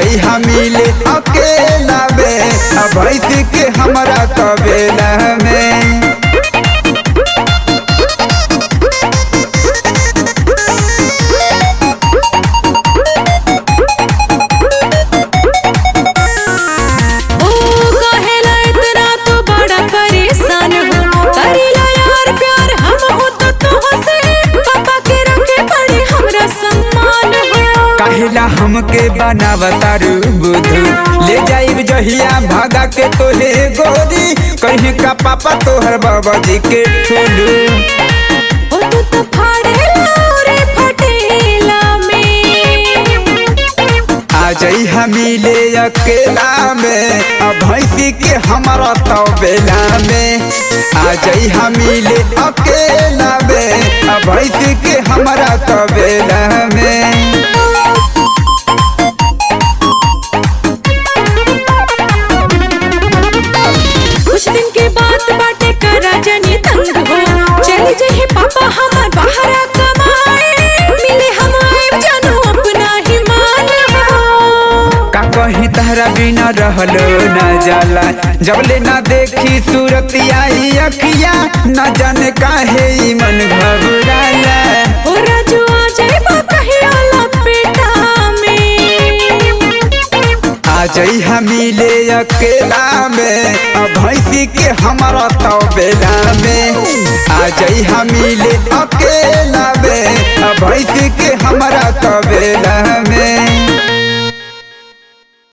जाई हम मिले अकेला में अब भैंस के हमरा तबेला में ओ कहेला इतना तो बड़ा परेशान हो करेला यार प्यार हम हो तो तुह से पापा के रखे पड़े हमरा सम्मान हो काहेला हमके बनावतारू बुधु ले जाइब जहिया भागा के तोहे गोरी कहीं का पापा तोहर बाबा जी के ठोलू ओ तू तो फाड़ेला रे फटेला में आ जाई हम मिले अकेला में अब भैंसी के हमारा तबेला में आ जाई हम मिले अकेला में अब भैंसी के हमारा तबेला में कुछ दिन के बाद बाटे करा जनी तंग हो चल जाए पापा हमार बाहर कमाए मिले हम आए जानू अपना ही मान हो का कहीं तहरा बिना रहलो न जाला जबले ना देखी सूरत आई अखिया न जाने काहे ई मन घबराला ओ राजू आ जाए कहिया लपेटा में आ जाई हम मिले अकेला में अब भैंसी के हमारा तबेला में आ जाई हम मिले अकेला में अब भैंसी के हमारा तबेला